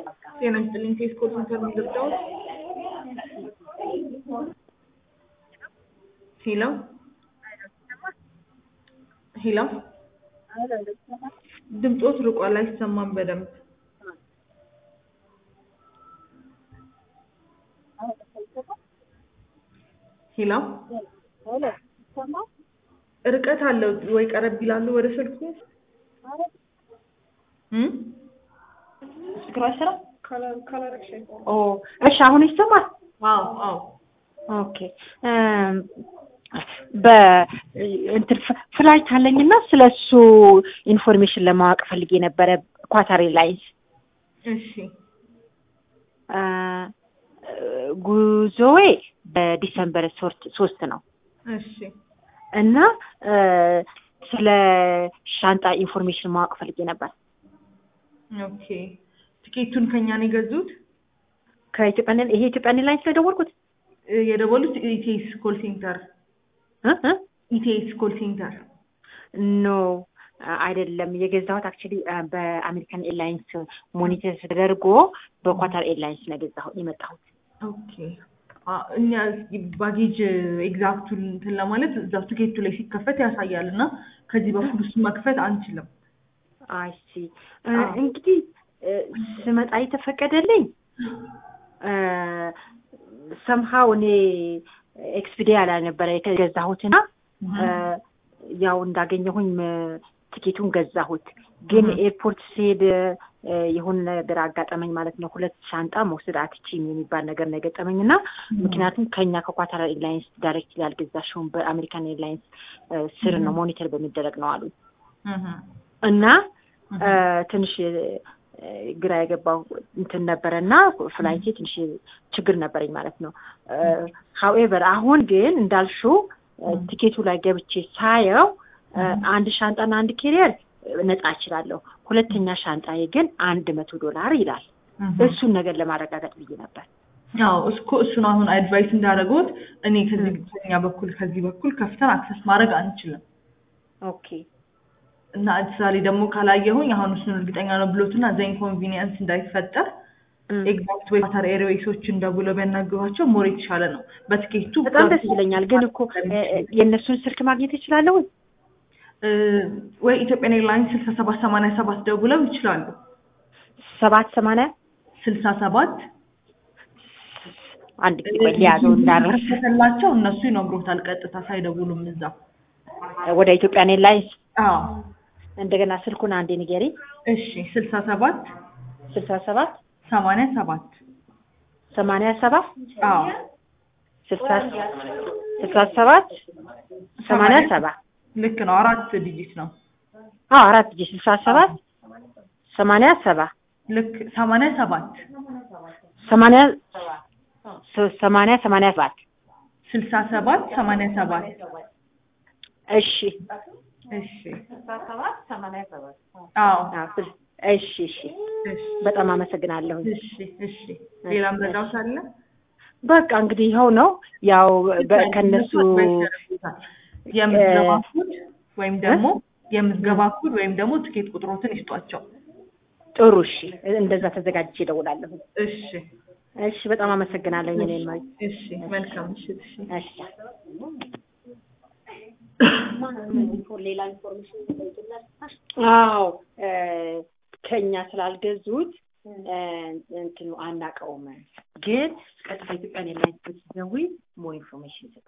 ጤና ይስጥልኝ ቴስኮ ሴንተር ነው የገባሁት። ሄሎ ሄሎ ድምፆት ርቋል፣ አይሰማም በደንብ ሄሎ ርቀት አለው ወይ ቀረብ ይላሉ ወደ ስልኩ እም? ኦ እሺ፣ አሁን ይሰማል? አዎ አዎ ኦኬ በእንትን ፍላይት አለኝና ስለሱ ኢንፎርሜሽን ለማወቅ ፈልጌ ነበረ። ኳታር ኤርላይንስ እሺ አ፣ ጉዞዬ በዲሰምበር ሶስት ሶስት ነው እሺ እና አ፣ ስለ ሻንጣ ኢንፎርሜሽን ማወቅ ፈልጌ ነበር። ኦኬ ትኬቱን ከኛ ነው የገዙት ከኢትዮጵያ ይሄ ኢትዮጵያ ኤርላይንስ ላይ ደወልኩት እ፣ የደወሉት ኢቲኤስ ኮል ሴንተር እ እ ኢቲኤስ ኮል ሴንተር ኖ አይደለም የገዛሁት አክቹሊ በአሜሪካን ኤርላይንስ ሞኒተር ተደርጎ በኳታር ኤርላይንስ ነው የገዛሁት የመጣሁት። ኦኬ አ፣ እኛ ባጌጅ ኤግዛክቱን እንትን ለማለት እዛው ትኬቱ ላይ ሲከፈት ያሳያል እና ከዚህ በኩል እሱ መክፈት አንችልም። አይሲ እንግዲህ እ፣ ስመጣ የተፈቀደልኝ ሰምሃው እኔ ኤክስፒዲያ ላይ ነበረ የገዛሁትና እ፣ ያው እንዳገኘሁኝ እ፣ ትኬቱን ገዛሁት። ግን እህ። ኤርፖርት ስሄድ እ፣ የሆነ ነገር አጋጠመኝ ማለት ነው። ሁለት ሻንጣ መውሰድ አትችይም የሚባል ነገር ነው የገጠመኝ እና ምክንያቱም ከኛ ከኳታር ኤርላይንስ ዳይሬክት ያልገዛሽውን በአሜሪካን ኤርላይንስ እ፣ ስር ነው ሞኒተር በሚደረግ ነው አሉ እህ፣ እና እህ። እ፣ ትንሽ እ፣ ግራ የገባው እንትን ነበረ እና ፍላይቴ ትንሽ ችግር ነበረኝ ማለት ነው። ሀውኤቨር አሁን ግን እንዳልሽው እ፣ ቲኬቱ ላይ ገብቼ ሳየው እ፣ አንድ ሻንጣና አንድ ኬሪየር ነጻ እችላለሁ። ሁለተኛ ሻንጣዬ ግን አንድ መቶ ዶላር ይላል። እህ። እሱን ነገር ለማረጋገጥ ብዬ ነበር። ያው እስኮ እሱን አሁን አድቫይስ እንዳደረጉት እኔ ከዚህ ከኛ በኩል ከዚህ በኩል ከፍተን አክሰስ ማድረግ አንችልም ኦኬ እና እዛ ላይ ደግሞ ካላየሁኝ አሁን እሱን እርግጠኛ ነው ብሎትና እዛ ኢንኮንቪኒየንስ እንዳይፈጠር እም። ኤግዛክት ወይ ኳታር ኤርዌይሶችን ደውለው ቢያናግሯቸው ሞር የተሻለ ነው። በትኬቱ በጣም ደስ ይለኛል። ግን እኮ እ፣ እ፣ የእነሱን ስልክ ማግኘት እችላለሁ? እ፣ ወይ ኢትዮጵያን ኤርላይንስ ስልሳ ሰባት ሰማንያ ሰባት ደውለው ይችላሉ። ሰባት ሰማንያ ስልሳ ሰባት አንድ ጊዜ ቆይ ሊያዘው እንዳረስ ከተላቸው እነሱ ይነግሮታል ቀጥታ ሳይደውሉም እዛ። ወደ ኢትዮጵያን ኤርላይንስ አዎ እንደገና ስልኩን አንዴ ንገሪ። እሺ ስልሳ ሰባት ስልሳ ሰባት ሰማንያ ሰባት ሰማንያ ሰባት አዎ ስልሳ ስልሳ ሰባት ሰማንያ ሰባት ልክ ነው። አራት ዲጂት ነው። አዎ አራት ጊዜ ስልሳ ሰባት ሰማንያ ሰባ ልክ ሰማንያ ሰባት ሰማንያ ሶ- ሰማንያ ሰማንያ ሰባት ስልሳ ሰባት ሰማንያ ሰባት እሺ እሺ አዎ አዎ፣ ስል- እሺ እሺ እሺ በጣም አመሰግናለሁ። እሺ እሺ ሌላ መረዳት አለ? በቃ እንግዲህ ይኸው ነው ያው በ- ከነሱ የምዝገባ ኮድ ወይም ደግሞ የምዝገባ ኮድ ወይም ደግሞ ትኬት ቁጥሮትን ይስጧቸው። ጥሩ እሺ፣ እንደዛ ተዘጋጅቼ እደውላለሁ። እሺ እሺ በጣም አመሰግናለሁ። እኔ ማይ እሺ መልካም ምሽት። እሺ እሺ አዎ እ፣ ከኛ ስላልገዙት እ፣ እንትኑ አናውቀውም፣ ግን ቀጥታ ኢትዮጵያን ኤርላይንስ ብትደውይ ሞር ኢንፎርሜሽን ይሰጣል።